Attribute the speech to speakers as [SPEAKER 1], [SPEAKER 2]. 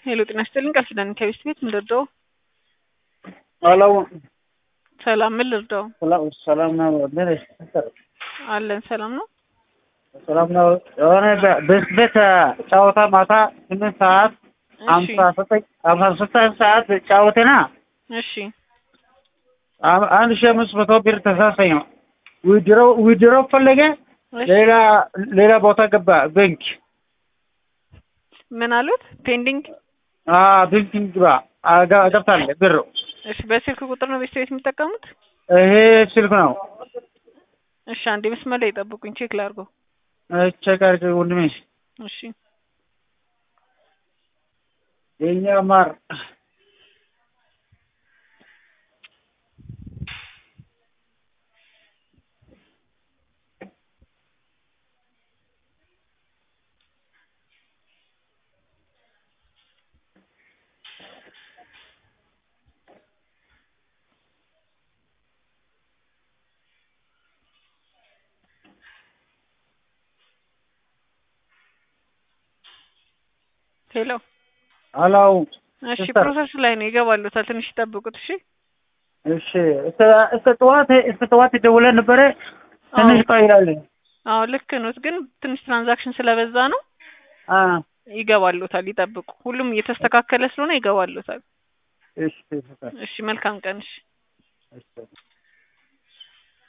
[SPEAKER 1] ሄሎ ጤና ይስጥልኝ ቃል ኪዳን ከቤት ቤት ምን ልርዳው?
[SPEAKER 2] ሄሎ
[SPEAKER 1] ሰላም ምን ልርዳው?
[SPEAKER 2] ሰላም ነው። ምን
[SPEAKER 1] አለን ሰላም ነው።
[SPEAKER 2] ሰላም ነው። የሆነ ቤት ቤት ጨዋታ ማታ ስምንት ሰዓት
[SPEAKER 1] እሺ
[SPEAKER 2] አምሳ ዘጠኝ አምሳ ስድስት ሰዓት ጫወቴና
[SPEAKER 1] እሺ
[SPEAKER 2] አ- አንድ ሺህ አምስት መቶ ብር ተሳሰኝ ነው ዊድሮ ዊድሮ ፈለገ
[SPEAKER 1] እሺ
[SPEAKER 2] ሌላ ሌላ ቦታ ገባ ባንክ
[SPEAKER 1] ምን አሉት? ፔንዲንግ
[SPEAKER 2] አ ባንክ ግባ አጋ- ገብታለህ ብሩ
[SPEAKER 1] እሺ በስልክ ቁጥር ነው ቤት ቤት የሚጠቀሙት?
[SPEAKER 2] ይሄ ስልክ ነው
[SPEAKER 1] እሺ አንዴ መስመር ላይ ጠብቁኝ ቼክ ላድርገው።
[SPEAKER 2] ቼክ አድርገህ ወንድሜ
[SPEAKER 1] እሺ
[SPEAKER 2] የኛ ማር
[SPEAKER 1] ሄሎ
[SPEAKER 2] አላው
[SPEAKER 1] እሺ
[SPEAKER 2] ሲስተር።
[SPEAKER 1] ፕሮሰስ ላይ ነው ይገባሉታል። ትንሽ ይጠብቁት። እሺ
[SPEAKER 2] እሺ እስከ እስከ ጠዋት እስከ ጠዋት ደውለን ነበረ ትንሽ ቆይላል
[SPEAKER 1] አዎ ልክ ነው፣ ግን ትንሽ ትራንዛክሽን ስለበዛ ነው
[SPEAKER 2] አ
[SPEAKER 1] ይገባሉታል። ይጠብቁ። ሁሉም እየተስተካከለ ስለሆነ ይገባሉታል።
[SPEAKER 2] እሺ
[SPEAKER 1] እሺ መልካም ቀን። እሺ
[SPEAKER 2] እሺ